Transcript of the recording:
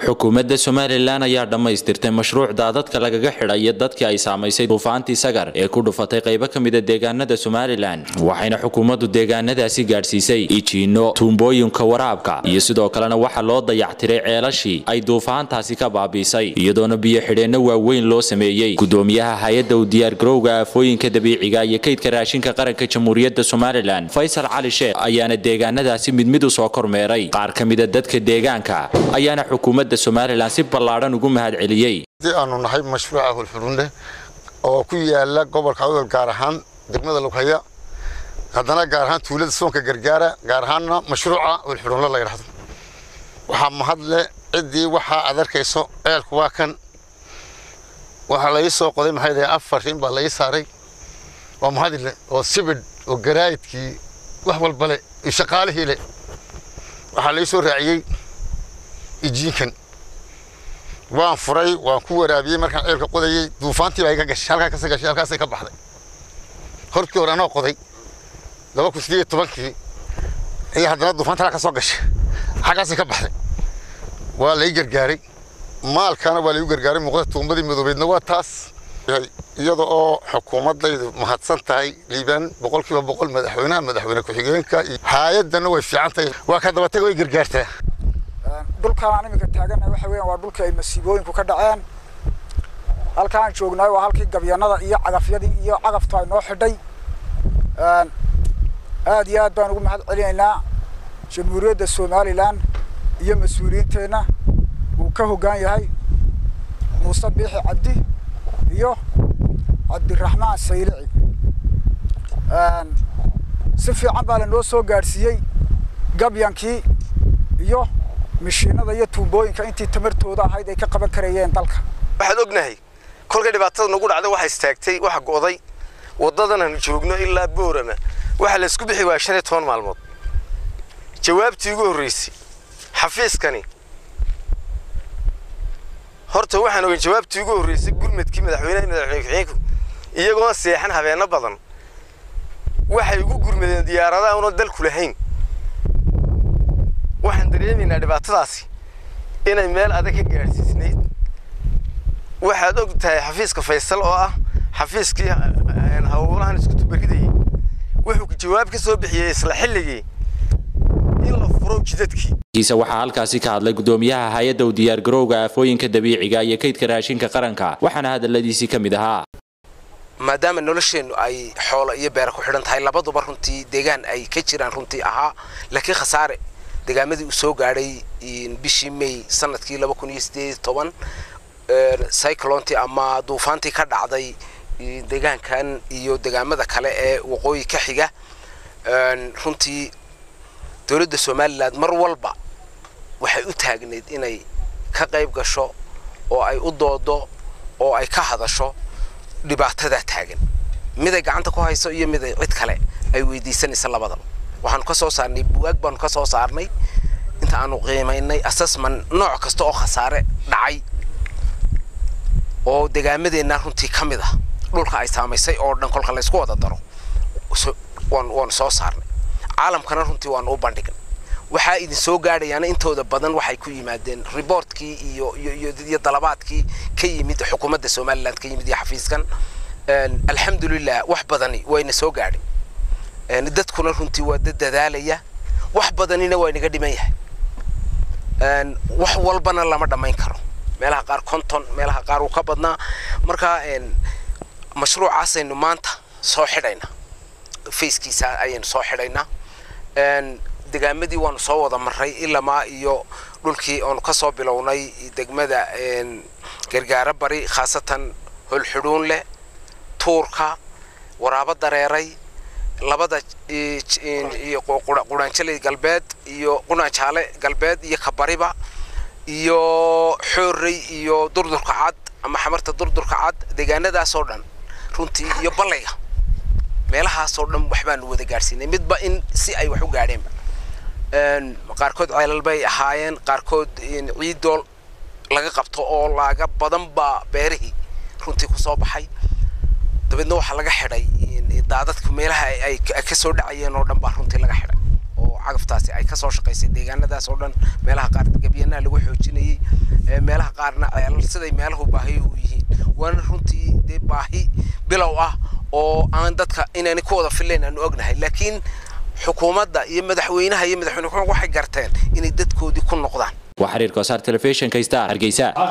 xukuumadda somalilan ayaa dhammaystirtay mashruuc daadadka lagaga xidhayo dadkii ay saamaysay duufaantii sagar ee ku dhufatay qaybo ka mida deegaanada somalilan waxayna xukuumaddu deegaanadaasi gaadhsiisay ijiino tuumbooyinka waraabka iyo sidoo kalena waxaa loo dayactiray ceelashii ay duufaantaasi ka baabiisay iyadoona biyo xidheenno waaweyn loo sameeyey gudoomiyaha hay-adda u diyaargarowga aafooyinka dabiiciga iyo kaydka raashinka qaranka jamhuuriyadda somalilan faysal cali sheekh ayaana deegaanadaasi mid mid u soo kormeeray qaar ka mida dadka deegaanka ayaana xukuumadda somalilan si ballaadhan ugu mahad celiyey haddii aanu nahay mashruuca hulxudhunle oo ku yaala gobolka awdal gaar ahaan degmada lughaya haddana gaar ahaan tuulada soonka gargaara gaar ahaanna mashruuca hulxudhunle la yidhahdo waxaa mahadle ciddii waxaa aad arkayso ceelku waa kan waxaa la ii soo qoday maxay dahay afar rin baa la ii saaray waa mahadile oo sibidh oo garaayidkii wax walba le iyo shaqaalihii le waxaa la ii soo raaciyey ijiinkan waan furay waan ku waraabiyey markaan ceelka qodayey duufaantii baa iga gashay halkaa kasa gashay halkaasay ka baxday horkii hore anoo qoday laba kun sideed iyo tobankii iyo haddana duufaanta halkaa ka soo gashay xaggaasay ka baxday waa la ii gargaaray maalkaana waa la igu gargaaray muuqda tuumbadii madoobeedna waa taas iyada oo xukuumaddaydu mahadsan tahay liibaan boqolkiiba boqol madaxweynaha madaxweyne ku-xigeenka iyo hay-addana way fiican tahay waa ka dabatega way gargaartaa dhulkaan aan iminka taagana waxa weeyaan waa dhulkii ay masiibooyinku ka dhaceen halkaan joognaay waa halkii gabyanada iyo cagafyadii iyo cagaftu ay noo xidhay aad iyo aad baan ugu mahad celinaynaa jamhuuriyadda somalilan iyo mas-uuliyiinteenna uu ka hoggaan yahay muuse biixi cabdi iyo cabdiraxmaan saylici si fiican baa lanoo soo gaadhsiiyey gabyankii iyo mishiinada iyo tuumbooyinka intii tamartooda ahayd ay ka qaban karayeen dalka waxaad ognahay kolkay dhibaatada nagu dhacday waxa istaagtay waxa go'day waddadan aanu joogno ilaa boorama waxa la isku bixi waaya shan iyo toban maalmood jawaabtii ugu horreysay xafiiskani horta waxaan ogan jawaabtii ugu horreysay gurmadkii madaxweynaha madaxweyne ku-xigeenku iyagoon seexan habeenno badan waxay ugu gurmadeen diyaaradaha una dalku lahayn waxaan dareemaynaa dhibaatadaasi inay meel adag ka gaadhsiisnayd waxaad og tahay xafiiska faysal oo ah xafiiskii hawlahan isku tubaridayay wuxuu jawaab ka soo bixiyey isla xilligii in la furo jidadkii kiisa waxaa halkaasi ka hadlay gudoomiyaha hay-adda u diyaargarowga aafooyinka dabiiciga iyo kaydka raashinka qaranka waxaana hadaladiisii ka mid ahaa maadaama nolosheennu ay xoolo iyo beera ku xidhan tahay labaduba runtii deegaan ay ka jiraan runtii ahaa laakiin khasaare degaamadii uu soo gaadhay bishii may sanadkii laba kun iyo sideed iyo toban cyclontii ama duufaantii ka dhacday deegaankan iyo degaamada kale ee waqooyi ka xiga runtii dowladda somalilan mar walba waxay u taagnayd inay ka qayb gasho oo ay u doodo oo ay ka hadasho dhibaatadaa taagan miday gacanta ku hayso iyo miday cid kale ay weydiisanaysa labadaba waxaanu ka soo saarnay buwaag baanu ka soo saarnay inta aanu qiimaynay assessment nooc kasta oo khasaare dhacay oo degaamadeenna runtii ka mid ah dhulka ay saamaysay oo dhan kolka laysku wada daro waanu soo saarnay caalamkana runtii waanu u bandhignay waxaa idin soo gaadhayaana intooda badan waxay ku yimaadeen reportkii iyo iyo dalabaadkii ka yimid xukuumadda somaliland ka yimid iyo xafiiskan alxamdulilah wax badani wayna soo gaadhay dadkuna runtii waa dad dadaalaya wax badanina waa inaga dhiman yahay wax walbana lama dhammayn karo meelaha qaar konton meelaha qaar uu ka badnaa marka mashruucaasaynu maanta soo xidhaynaa fackiisa ayaynu soo xidhaynaa degaamadii waanu soo wada maray ilamaa iyo dhulkii oonu ka soo bilownay degmada gargaaro bari khaasatan holxudhuun leh tuurka waraabo dareeray labada quraanjaley galbeed iyo quraanjaale galbeed iyo kabariba iyo xoorey iyo durdurka cad ama xamarta durdurka cad deegaanadaasoo dhan runtii iyo ballayga meelahaasoo dhan waxbaanu wada gaadhsiinay midba in si ay wax u gaadheenba qaarkood ceelal bay ahaayeen qaarkood ciidool laga qabto oo laaga badan baa beerihii runtii ku soo baxay dabeedna waxaa laga xidhay daadadka meelaha ay ka soo dhacayeen oo dhan baa runtii laga xidhay oo cagaftaasi ay kasoo shaqaysay deegaanadaas oo dhan meelaha qaar gabyanaha lagu xoojinayey meelaha qaarna ceelal siday meelahu baahi u yihiin waana runtii dee baahi bilow ah oo aan dadka inaani ku wada filayn aanu ognahay laakiin xukuumadda iyo madaxweynaha iyo madaxweyne waxay garteen inay dadkoodii ku noqdaan waa xiriirka wasaar telefishinka star hargeysa